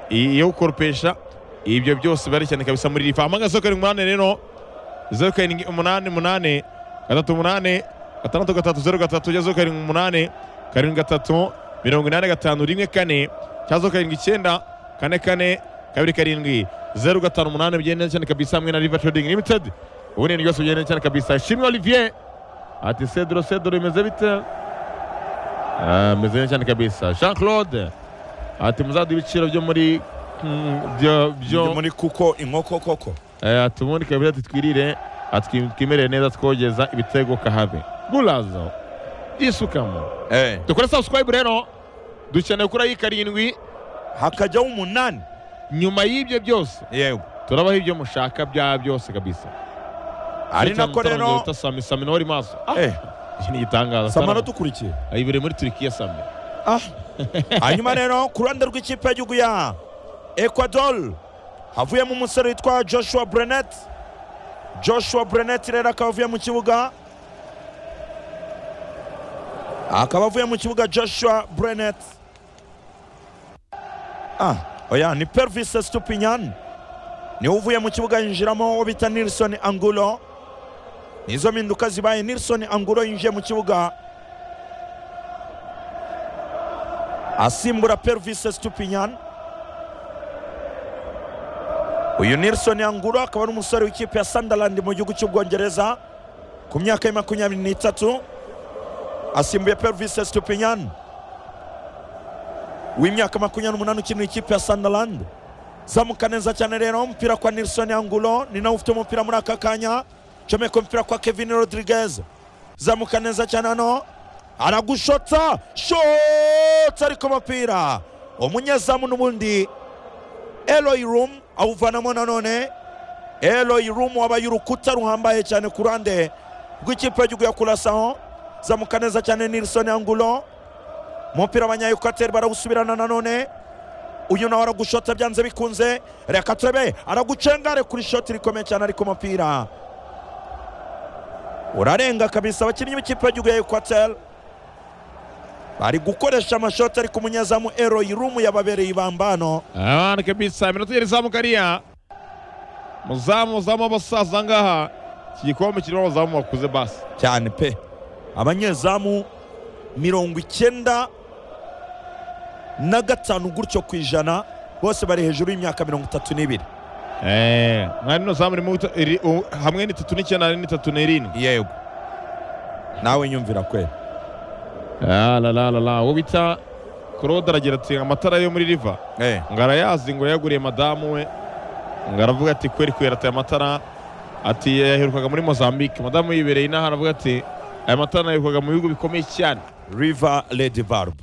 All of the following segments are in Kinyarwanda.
iyo gukoropesha ibyo byose barecyane kabisa muri rifa amagasoka karindwi umunani rero zeru karindwi umunani umunani gatatu umunani gatandatu gatatu zeru gatatu zeru karindwi umunani karindwi gatatu mirongo inani gatanu rimwe kane cyazo karindwi icyenda kane kane kabiri karindwi zeru gatanu umunani bigendanye cyane kabisa hamwe na riva trading limited ubundi ni byose bigendanye cyane kabisa ishimwe olivier ati cedro cedro bimeze bite Ah, bimeze neza cyane kabisa jean claude ati muzaduha ibiciro byo muri mm, byo Byo byo muri kuko inkoko koko Eh, ati ubundi kabiri ati twirire ati twimerere neza twogeza ibitego kahave gurazo isukamo eh dukore subscribe rero dukeneye gukora iyi karindwi hakajyaho umunani nyuma y'ibyo byose yego turabaho ibyo mushaka bya byose kabisa ari nako rero sami sami nawe uri maso Ah, eh iki ni igitangaza sama Sami. dukurikiye ayibere muri turikiya sami Ah. hanyuma rero ku ruhande rw'ikipe y'igihugu ya ecuador havuyemo umusore witwa joshua brenet joshua brenet rero akaba avuye mu kibuga akaba avuye mu kibuga joshua brenet ah oya ni pervis stupinyan niwe uvuye mu kibuga yinjiramo uwo bita nilson angulo nizo mpinduka zibaye nilson angulo yinjiye mu kibuga asimbura pervise stupinyan uyu nilson yanguro akaba ari umusore w'ikipe ya sunderland mu gihugu cy'ubwongereza ku myaka ya makumyabiri n'itatu asimbuye pervise stupinyan w'imyaka makumyabiri n'umunani ukinira ikipe ya sunderland zamuka neza cyane rero umupira kwa nilson yanguro ni nawe ufite umupira muri aka kanya comeka umupira kwa kevin rodriguez zamuka neza cyane hano aragushotsa shotsa ariko umupira umunyezamu n'ubundi eloyi rumu awuvanamo nanone eloyi rumu wabaye urukuta ruhambaye cyane ku ruhande rw'ikipe y'igihugu ya kurasaho zamuka neza cyane nilson angulo umupira abanyayekwateri barawusubirana nanone uyu nawe aragushota byanze bikunze reka turebe aragucengare kuri shoti rikomeye cyane ariko umupira urarenga kabisa abakinnyi b'ikipe y'igihugu ya ekwateri bari gukoresha amashoti ariko umunyezamu eroyi rumu yababereye ibambano abana kabisa iminota igera izamuka ariya muzamu muzamu w'abasaza ngaha iki gikombe kirimo abazamu bakuze basi cyane pe abanyezamu mirongo icyenda na gatanu gutyo ku ijana bose bari hejuru y'imyaka mirongo itatu n'ibiri Eh, mwari ino zamu irimo guta- iri- u- hamwe n'itatu n'icyenda n'itatu n'irindwi yego nawe nyumvira kweli Ah, la, la, la, la. uwo bita claude aragira ati amatara yo muri riva eh. ngo arayazi ngo yaguriye madamu we ngo aravuga ati kweri kwera ati aya matara ati yaherukaga muri mozambique madamu yibereye inaha aravuga ati aya matara yaherukaga mu bihugu bikomeye cyane river lady barb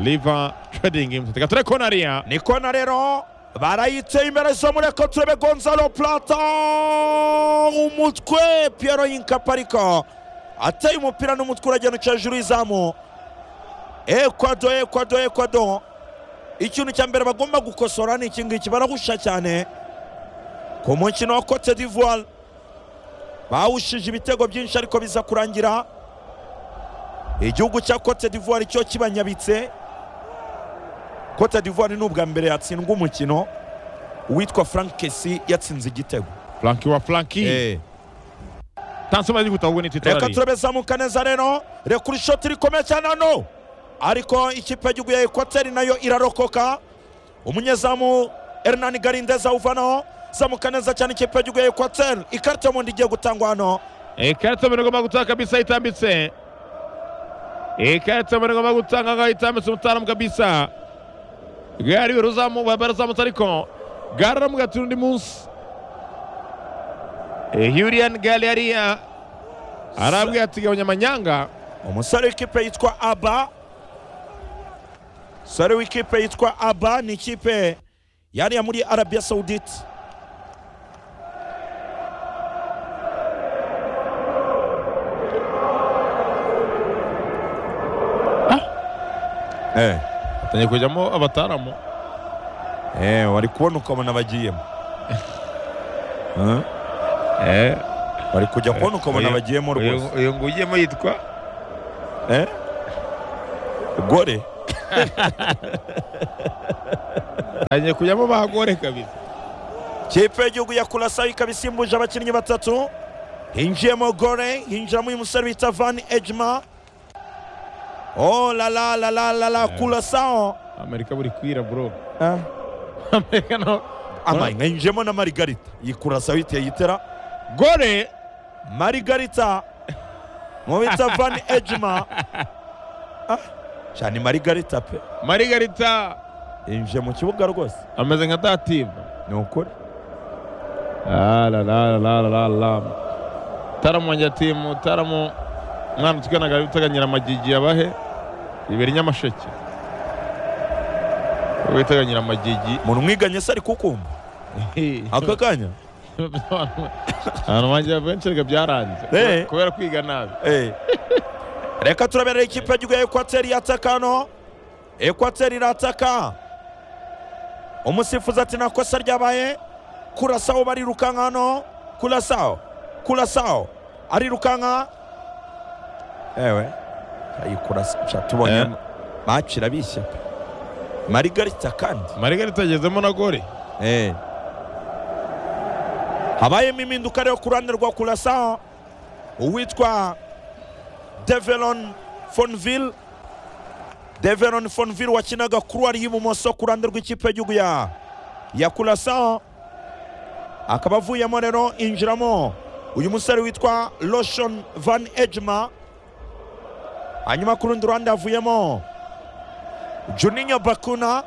riva trading reka turere kona ariya ni kona rero barayiteye imbere zo muri eko turebe gonzalo plata umutwe piyero y'inkapa ariko ateye umupira n'umutwe uragenuka hejuru y'izamu ekwado ekwado ekwado ikintu cya mbere bagomba gukosora ni iki ngiki barahusha cyane ku mukino wa cote d'ivoire bawushije ibitego byinshi ariko biza kurangira igihugu cya cote d'ivoire cyo kibanyabitse cote d'ivoire ni ubwa mbere yatsindwa umukino uwitwa frank kesi yatsinze igitego flanki wa flanki tansi maze gutaha ubwo ni titara reka ariya turebe zamuka neza rero reka uri shoti rikomeye cyane hano ariko ikipe y'igihugu ya ekwateri nayo irarokoka umunyezamu hernani garindez awuvanaho zamuka neza cyane ikipe y'igihugu ya ekwateri ikarita y'umuhondo igiye gutangwa hano ikarita mbere igomba gutanga kabisa itambitse ikarita mbere igomba gutanga ngaho itambitse umutaramu kabisa bwari ruzamu barazamutse ariko bwaramugatira undi munsi huriyani gare hariya arabwira ati gabanya amanyanga umusore w'ikipe yitwa aba umusore w'ikipe yitwa aba ni ikipe yariya muri arabiya sawudite Eh, atangiye kujyamo abataramu eh, wari kubona ukabona bagiyemo Eh, bari kujya kubona ukabona Uyu- bagiyemo rwose uyu uyu ngo ujyemo yitwa Eh? gore agiye kujyamo bagore kabisa kipe y'igihugu ya kurasayo ikaba isimbuje abakinnyi batatu hinjiyemo gore hinjiramo uyu musore bita van ejima oh la la la la la la kurasayo amerika buri kwira bro Eh, amerika no ama hinjiyemo na marigarita iyi kurasayo iteye itera gore marigarita mu bita van ejima Ah, cyane marigarita pe marigarita yinjiye mu kibuga rwose ameze nka dativa ni ukuri alalalalalala taramu wanjye timu taramu mwana tukanaga biteganyira amagigi yabahe ibiri nyamasheke witeganyira amagigi umuntu mwiganye se ari kukumva aka kanya ahantu wanjye benshi reka byaranze Eh. kubera kwiga nabi Eh. reka turaberera ikipe y'igihugu ya ekwateri yataka hano ekwateri irataka umusifuzi ati nta kosa ryabaye kurasaho barirukanka hano kurasaho kurasaho arirukanka ewe ayikurasa Sha, tubonye Eh. maci irabishya pe marigarita kandi marigarita agezemo na gore Eh. habayemo impinduka rero ku ruhande rwa kurasa uwitwa develon fonville develon fonville wakinaga kuruwari y'ibumoso ku ruhande rw'ikipe y'igihugu ya ya kurasa akaba avuyemo rero injiramo uyu musore witwa loshon van ejma hanyuma ku rundi ruhande havuyemo juninho bakuna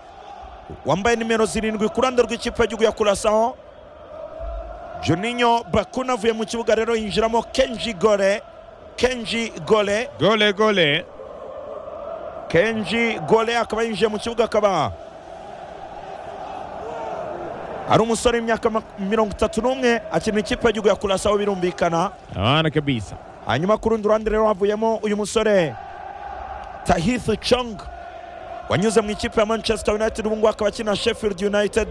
wambaye nimero zirindwi ku ruhande rw'ikipe y'igihugu ya kurasaho juninho bakuna avuye mu kibuga rero yinjiramo kenji gore kenji gore gore gore kenji gore akaba yinjiye mu kibuga akaba ari umusore w'imyaka mak- mirongo itatu n'umwe akina ikipe y'igihugu ya kurasaho birumvikana abana kabisa hanyuma ku rundi ruhande rero havuyemo uyu musore tahith chong wanyuze mu ikipe ya manchester united ubu ngubu akaba akina sheffield united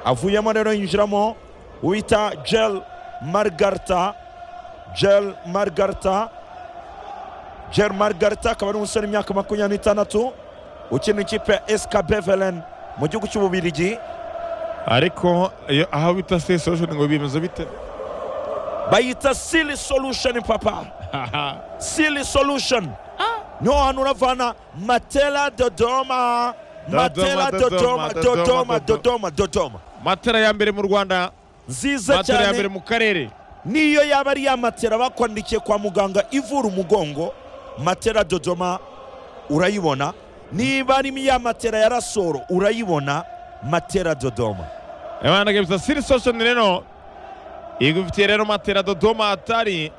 avuyemo rero yinjiramo uwita jel margarta jel margarta jel margarta akaba ari umusore w'imyaka makumyabiri n'itandatu ukina ikipe ya sk bevelen mu gihugu cy'ububirigi ariko iyo- aho bita se solution ngo bimeze bite bayita sili solution papa Silly Solution. Niho hantu uravana Matela Dodoma. Matela Dodoma, Dodoma, Dodoma, Dodoma, Dodoma, Dodoma. matara ya mbere mu rwanda Nziza matara ya mbere cyane. mu karere Niyo yaba ari ya matela bakwandikiye kwa muganga ivura umugongo, Matela Dodoma urayibona. Niba ari ya matela ya Rasoro urayibona, Matela Dodoma. abana kabisa siri solution rero igufitiye rero matera dodoma atari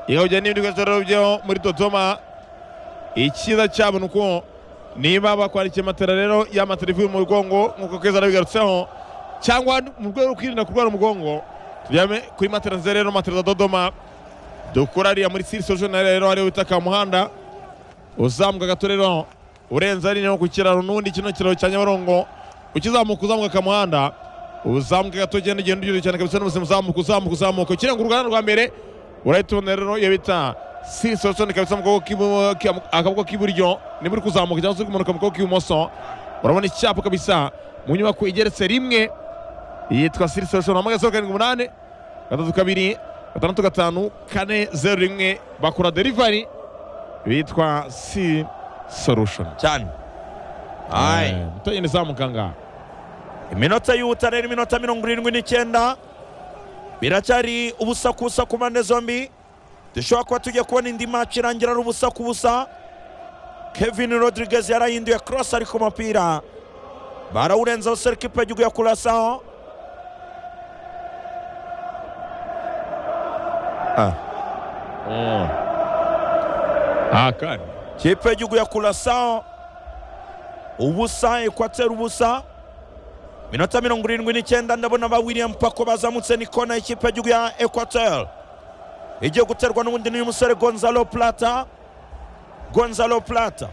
ikawujya n'ibindi bikoresho rero byo muri dodoma icyiza cyabo ni uko niba bakwandikiye matera rero ya matera ivuye mu mugongo nk'uko keza arabigarutseho cyangwa mu rwego rwo kwirinda kurwara umugongo turyame kuri matera nziza rero matera za dodoma dukura ariya muri siri solution rero hariho witaka muhanda uzamuka gato rero urenze hariya ku kiraro n'ubundi kino kiraro cya nyabarongo ukizamuka uzamuka akamuhanda uzamuka gato ugenda ugenda ugenda cyane kabisa n'ubuzima uzamuka uzamuka uzamuka ukira ngo uruganda rwa mbere urahita ubona rero iyo bita sinsosoni kabisa mu kaboko k'ibu- ki- akaboko k'iburyo niba uri kuzamuka cyangwa se uri kumanuka mu kaboko k'ibumoso urabona icyapa kabisa mu nyubako igeretse rimwe yitwa sinsosoni hamwe zeru karindwi umunani gatatu kabiri gatandatu gatanu kane zeru rimwe bakora derivari bitwa si solution Cyane. Aye. Eh, mutagenda izamuka ngaha iminota y'ubutarera iminota mirongo irindwi n'icyenda biracyari ubusa ku busa ku mpande zombi dushobora kuba tugiye kubona indi match irangira ari ubusa ku busa kevin rodriguez yarahinduye cross ari ku mupira barawurenzaho serikipe y'igihugu ya kurasaho Oh. Ah, kandi kipe y'igihugu ya kurasaho ubusa ekwateri ubusa minota mirongo irindwi n'icyenda ndabona ba william pako bazamutse ni kona y'ikipe y'igihugu ya ekwateri igiye guterwa n'ubundi n'uyu musore gonzalo plata gonzalo plata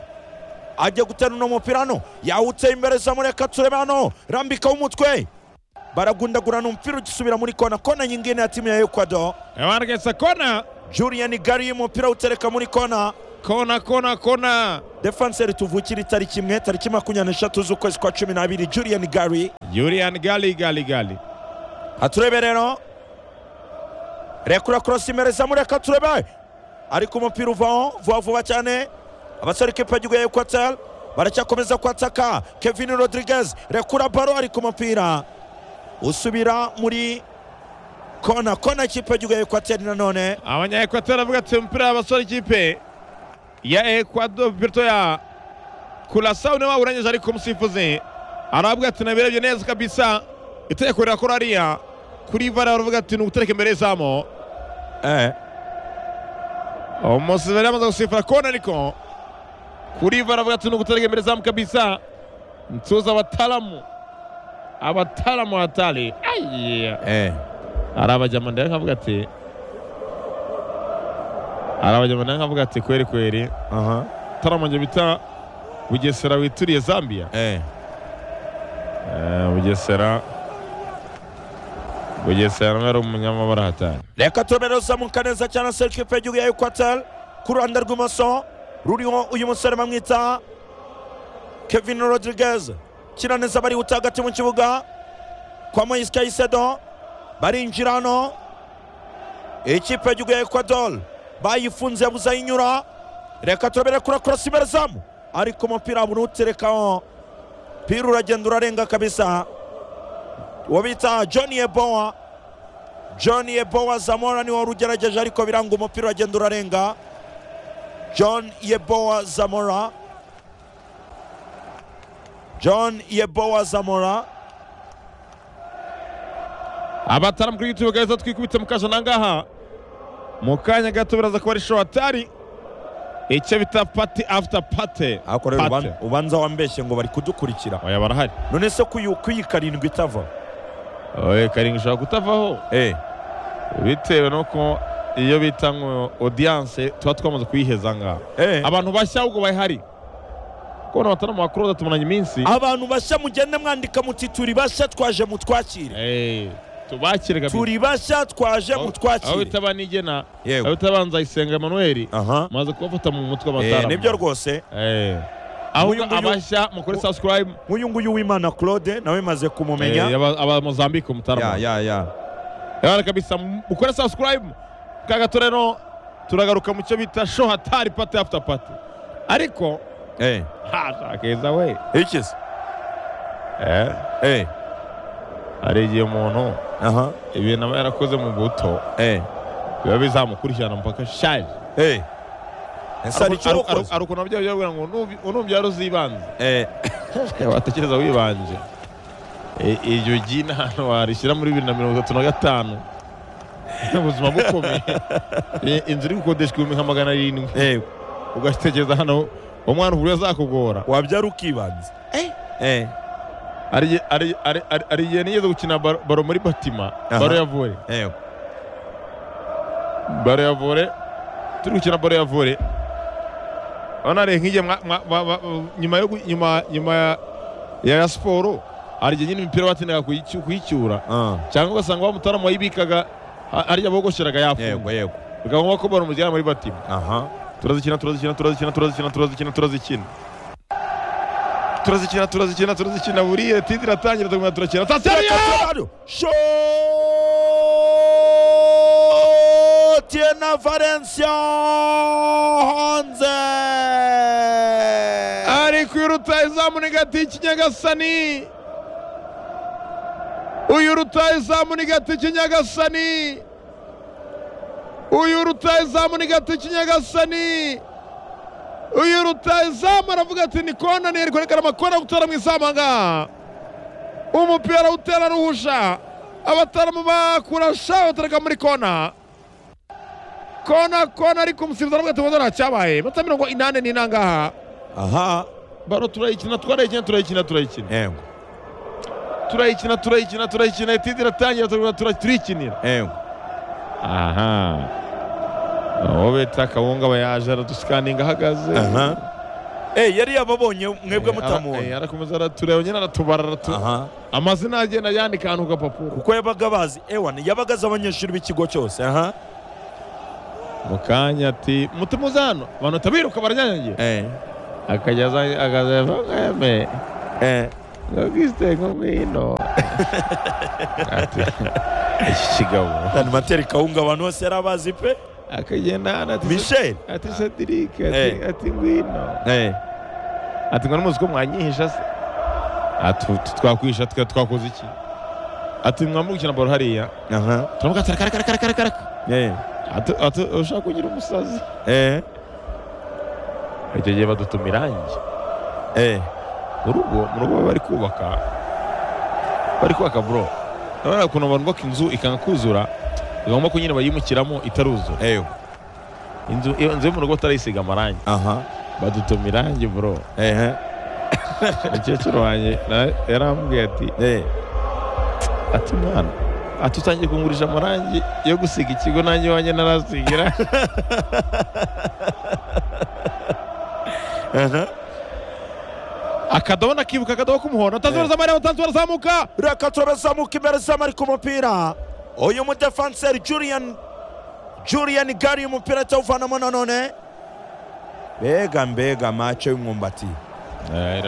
ajya gutera uno mupira hano yawuteye imbere zamureka turebe hano rambikaho umutwe baragundagurana umupira ugisubira muri kona kona nyingine ya timu ya ekwado abana kesa kona julian gari umupira utereka muri kona kona kona kona defanse rituvukira itariki imwe tariki makumyabiri n'eshatu z'ukwezi kwa cumi n'abiri julian gari yurian gali gali gali aturebe rero rekura korosi imbere zamureka turebe ariko umupira uvaho vuba vuba cyane abasore kipa gihugu ya ekwateri baracyakomeza kwataka kevin rodriguez rekura baro ariko umupira usubira muri kona kona kipa gihugu ya ekwateri nanone abanya ekwateri avuga ati umupira abasore ikipe ya ekwado birto ya kurasa niwe wawurangije ariko umusifuzi aravuga ati nabirebye neza kabisa itegeko rirakora hariya kuri vara baravuga ati ni ugutereka imbere y'izamu eh. umusiveri yamaze gusifura kona ariko kuri vara baravuga ati ni ugutereka imbere y'izamu kabisa nsuza abataramu abataramu hatari ayiyeee Eh. hari abajyamanda nkavuga ati hari abajyamanda nkavuga ati kweri kweri Aha. taramonge bita bugesera wituriye zambia Eh. Eh, bugesera bugesera nawe ari umunyamabara hatari reka turebe rero zamuka neza cyane seri kipa y'igihugu ya ekwateri ku ruhande rw'imoso ruriho uyu musore bamwita kevin rodriguez kina neza bari hagati mu kibuga kwa moise kayisedo barinjira hano ikipe y'igihugu ya ekwador bayifunze yabuze ayinyura reka turabere kuri korosi imbere zamu ariko umupira buri uterekaho pira uragenda urarenga kabisa uwo bita john ebowa john yebowa zamora niwe wari ugerageje ariko biranga umupira uragenda urarenga john yebowa zamora john yebowa zamora abataramu kuri youtube gahita twikubita mu kaje nangaha mu kanya gato biraza kuba ari show hatari icyo bita pati after pati ariko rero Pate. uban- ubanza wambeshye ngo bari kudukurikira oya barahari none se kuyu kuyi karindwi itava oya karindwi ishobora kutavaho eh bitewe n'uko iyo bita ngo audience tuba twamaze kuyiheza ngaha eh abantu bashya ahubwo bahari kubona abataramu bakuru badatumaranye iminsi abantu bashya mugende mwandika muti turi bashya twaje mutwakire Eh, tubakire kabisa turi bashya twaje Aho- aho mutwakire bita banigena aho yego bita banzayisenga emanuweli aha maze kubafata mu mutwe eh amatara nibyo rwose Nguyu, ahubwo nguyu. abashya mukore Ngu- subscribe nk'uyu nguyu w'imana claude nawe maze kumumenya Eh, yaba- aba mozambique ya umutarama ya ya yabana kabisa mukore subscribe kagato rero turagaruka mu cyo bita show hatari pati after pati ariko eh ha keza we ikizi Eh, eh hari igihe umuntu aha ibintu aba yarakoze mu buto eh biba bizamukurikirana mpaka shaje eh ese hari icyo wakoze ari ukuntu ababyeyi babwira ngo "Nubi- unubyara uzibanze eh watekereza wibanje I- iryo gina hano warishyira muri bibiri na mirongo itatu na gatanu ubuzima bukomeye I- inzu iri gukodeshwa ibihumbi nka magana arindwi eh ugatekereza hano umwana uburyo azakugora wabyara ukibanza eh Hari igihe- hari- hari- hari- hari igihe nigeze gukina baro baro muri batima Aha. baro ya vore eh baro ya vore turi gukina baro ya vore wanare nk'igihe mwa- mwa- mwa- mwa- nyuma yo gu- nyuma nyuma ya- ya siporo hari igihe nyine imipira batindaga kuyicy- kuyicyura ah cyangwa ugasanga wa mutaramu wayibikaga a- ari abogosheraga yafunga yego yego bikaba ngombwa ko baramujyana muri batima aha turazikina turazikina turazikina turazikina turazikina turazikina turazikina turazikina turazikina buriya tindi iratangira tugumya turakina Reka tasariya turabaro. Shot ye na Valencia hanze ari kwiruta izamu ni gati kinyagasani uyu ruta izamu ni gati kinyagasani uyu ruta izamu ni gati kinyagasani uyu ruta izamu aravuga ati ni kona ni kwerekana amakona gutera mu izamu ahangaha umupira awutera ruhusha abataramu bakurasha batereka muri kona kona kona ariko umusifuzi aravuga ati mbona ntacyabaye mata mirongo inani n'inangaha aha baro turayikina twarayikina turayikina turayikina yego turayikina turayikina turayikina itindi iratangira turayikina tura- turiyikinira yego aha uwo bita kawunga aba yaje araduskaninga ahagaze aha eh yari yababonye mwebwe Eh, ara- eh, mutamubona arakomeza aratureba nyine aratubara aratu- aha amazina agenda yandika ahantu ku gapapuro kuko yabaga bazi ewana yabaga azi abanyeshuri b'ikigo cyose aha mu kanya ati mutima uza hano abantu batabiruka baranyanyagiye eh, akajya aza akaza mweme eh. nabwisite nk'umwino ati iki kigabo Dani Materi Kawunga abantu bose yari abazi pe akagenda hano ati Michel ati sadirike ati Eh. ati ngwino eh. ati ngo numuzi ko mwanyihisha se ati tu- twakwihisha twe twakoze iki ati mwamukina baro hariya Aha. turavuga ati karaka karaka karaka karaka Eh. ati ati ushaka kugira umusazi Eh. icyo gihe badutuma irangi Eh. mu rugo mu rugo bari kubaka bari kubaka bro urabona ukuntu abantu bubaka inzu ikanga kuzura igomba ko nyine bayimukiramo itaruzura Eh. inzu iyo inzu yo mu rugo utarayisiga amarangi Aha. badutuma irangi bro Eh. umukecuru wanjye na- yarambwiye ati Eh. ati mwana ati utangiye kungurisha amarangi yo gusiga ikigo nanjye iwanjye narasigira Aha. akadobo nakibuka akadobo k'umuhondo atanzura zamarira atanzura zamuka reka turazamuka imbere zamu ari ku mupira uyu mudefanseri julian julian gari umupira atawuvanamo nanone mbega mbega mace y'umwumbati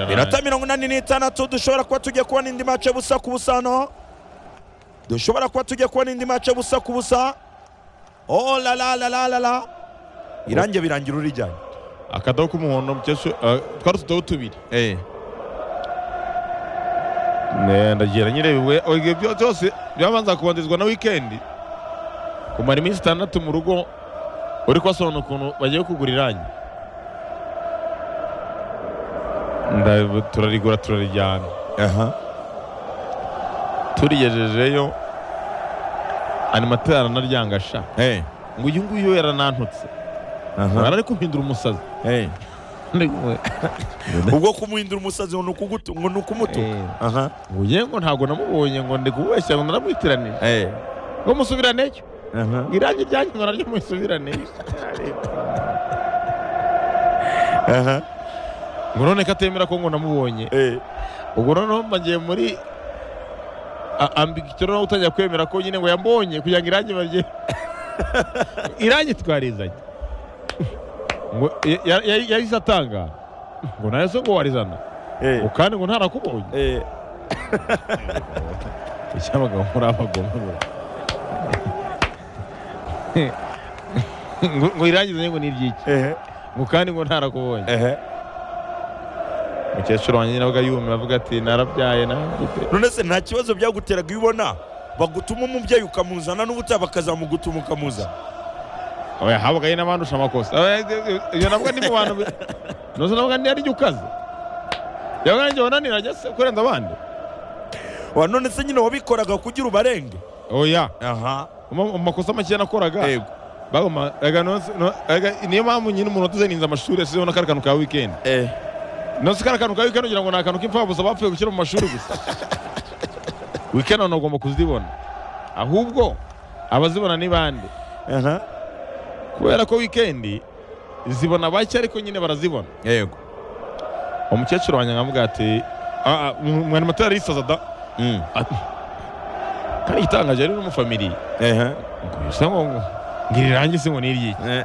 minota mirongo inani n'itandatu dushobora kuba tugiye kubona indi mace busa ku busa hano dushobora kuba tugiye kubona indi mace busa ku busa oh la la la la la la irangi birangira urijyanye akadobo k'umuhondo umukecuru eh, twari utudobo tubiri eh Ne, ndagira nyirewe ibyo byo- byose byabanza kubanzirizwa na wikendi kumara iminsi itandatu mu rugo uri kubasobanura ukuntu bagiye kugura irangi Nda- turarigura turarijyana aha turigejejeyo animateri aranaryangasha eh ngo uyu nguyu yaranantutse aha arari kumpindura umusazi eh Ndi kumwe. ubwo kumuhindura umusazi ngo ni ukugutu- ngo ni ukumutuka Eh, aha ngo yewe ngo ntabwo namubonye ngo ndi kumubeshya ngo naramwitiranije eh ngo musubiraneyo aha irangi ryanyu ngo naryo musubiraneyo aha ngo none ko atemera ko ngo namubonye eh ubwo noneho mba ngiye muri ambigicyo noneho utangira kwemera ko nyine ngo yambonye kugira ngo irangi barye irangi twarizanye ngo ya- ya- ya- yahise atangara ngo nawe se ngo warizana eh ngo kandi ngo ntarakubonye eh icyabagabo muri abagome ngo ngo ngo irangi zanye ngo ni iry'iki eh ngo kandi ngo ntarakubonye eh umukecuru wanjye nawe yumiwe avuga ati narabyaye nanjye none se nta kibazo byaguteraga iyo ubona bagutuma umubyeyi ukamuzana n'ubutaha bakazamugutuma ukamuzana oya habagaye n'abandusha amakosa Oya, iyo navuga ni mu bantu bi- nuzo navuga ni ari ukaze yavuga nanjye wananira jya se kurenza abandi wa none se nyine wabikoraga kugira ubarenge oya aha mu mu makosa makeya nakoraga yego bagoma erega nonse- no- erega niyo mpamvu nyine umuntu watuzeninze amashuri yasizeho na kari kantu ka wikendi eh nonse kari kantu ka wikendi ugira ngo ni akantu k'imfabusa bapfuye gushyira mu mashuri gusa wikendi abantu bagomba kuzibona ahubwo abazibona ni bande aha kubera ko wikendi zibona bake ariko nyine barazibona yego umukecuru wanjye nkamubwira ati "Ah, ah, mwa- mwari matara arisaza da mm ati kandi igitangaje ari n'umufamili eh ngo bisa ngo ngo ngira irangi se ngo ni iryiki eh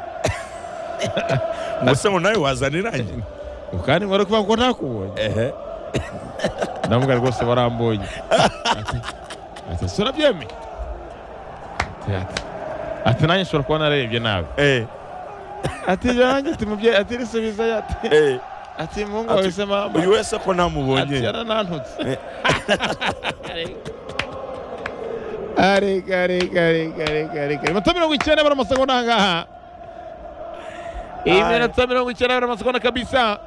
Muse ngo nawe wazana irangi ngo kandi ngo ari kuvuga ko ntakubonye ehe ndamubwira rwose barambonye Ati- ati ese urabyemeye Ati- ati- ati nanjye nshobora kuba narebye nabi eh ati ibyo nanjye ati mubyeyi ati risubizayo ati eh ati muhungu Ati- wawe se mama uyu wese ko ati ntamubonye yaranantutse Eh. arega arega arega arega arega iminota mirongo icyenda bara amasegonda ahangaha Aye. iminota mirongo icyenda bara amasegonda kabisa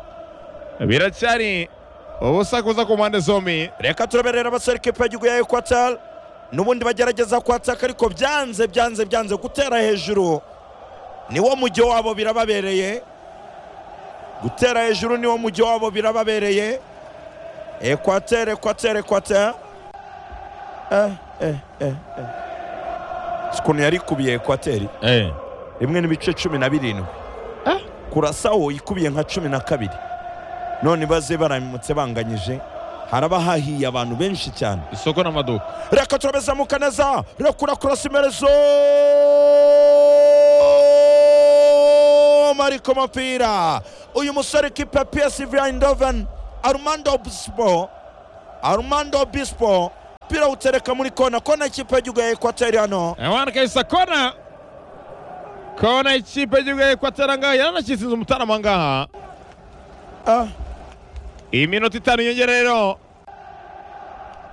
biracyari ubusakuza ku mpande zombi reka turaberera abasore ikipe y'igihugu ya ekwatari n'ubundi bagerageza kwataka ariko byanze byanze byanze gutera hejuru niwo mujyo wabo birababereye gutera hejuru niwo mujyo wabo birababereye ekwateri ekwateri ekwateri eh eh eh eh si ukuntu yari ikubiye ekwateri rimwe n'ibice cumi na birindwi Ah. kurasawo ikubiye nka cumi na kabiri none baze baramutse banganyije haraba hahiye abantu benshi cyane isoko n'amaduka reka turabezamuka neza rekura kurasa imerezo kamari ku mupira uyu musore kipa psv eindhoven armando obispo armando obispo umupira awutereka muri kona kona ikipe y'igihugu ya ekwateri hano abana kabisa kona kona ikipe y'igihugu ya ekwateri ngaha yaranashyisinze umutarama ngaha Ah, iminota itanu yongera rero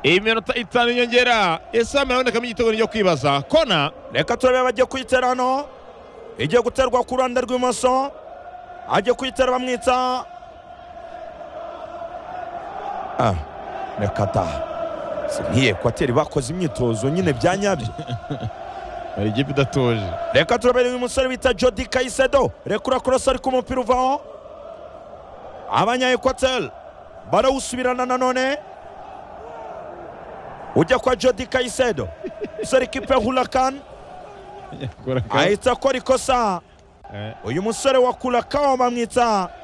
iminota itanu yongera ese hano habonekamo igitego cyo kwibaza kona reka turebe bagiye kuyitera hano igiye guterwa ku ruhande rw'ibumoso agiye kuyitera bamwita Ah, reka taha Si nk'iyi ekwateri bakoze imyitozo nyine bya nyabyo hari ikipe idatuje reka turabere uyu musore bita jodi kayisedo rekura kurasa ariko umupira uvaho abanya ekwateri barawusubirana nanone ujya kwa jodi kayisedo musore kipe hurakan Kora ka- ahita akora ikosa Eh, uyu musore wa kurakawa bamwita